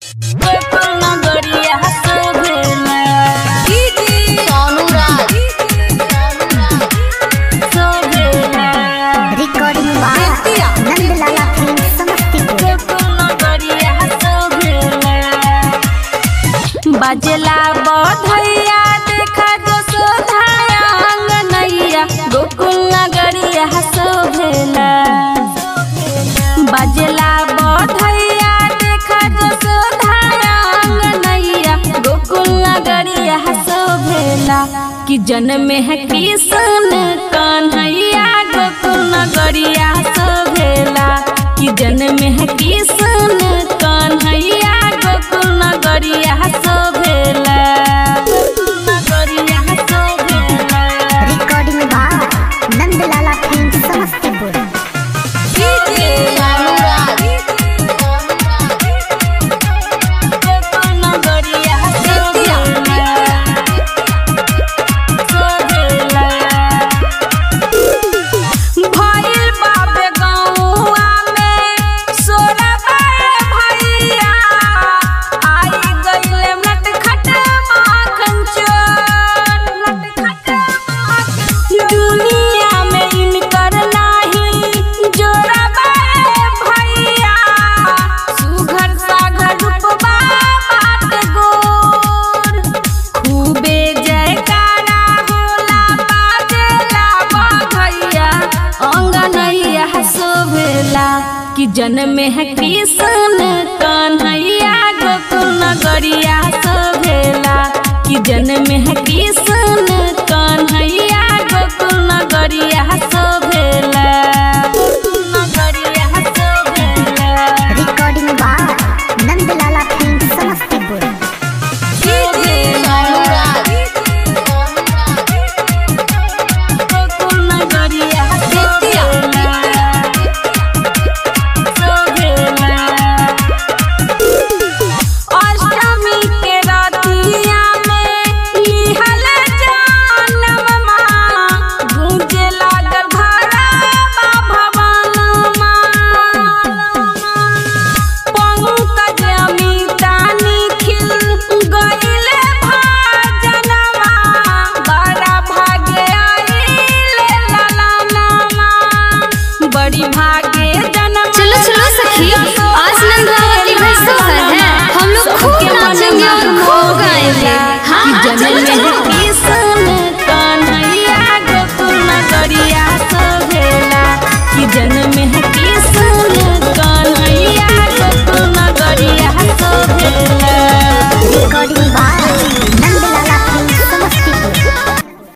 Sonu Raj recording by Nandlala film Samastipur बजला बधैया देखा जो सोधायांग नैया गोकुल नगरिया शोभेला बजला बधैया देखा जो सोधायांग नैया गोकुल नगरिया शोभेला कि जन्म है कृष्ण कन्हैया गोकुल नगरिया शोभेला कि जन्म है कृष्ण कन्हैया गोकुल नगरिया शोभेला गोकुल नगरिया शोभेला recording by Nandlala film Samastipur Sonu Raj दुनिया में इनकर नाही जोड़ा भैया सुघर सागर रूपबा बात गोर खूबे जयकारा होला बाजेला बधैया अंगनैया शोभेला कि जन्म है कृष्ण कन्हैया गोकुल नगरिया शोभेला कि जन्म है कृष्ण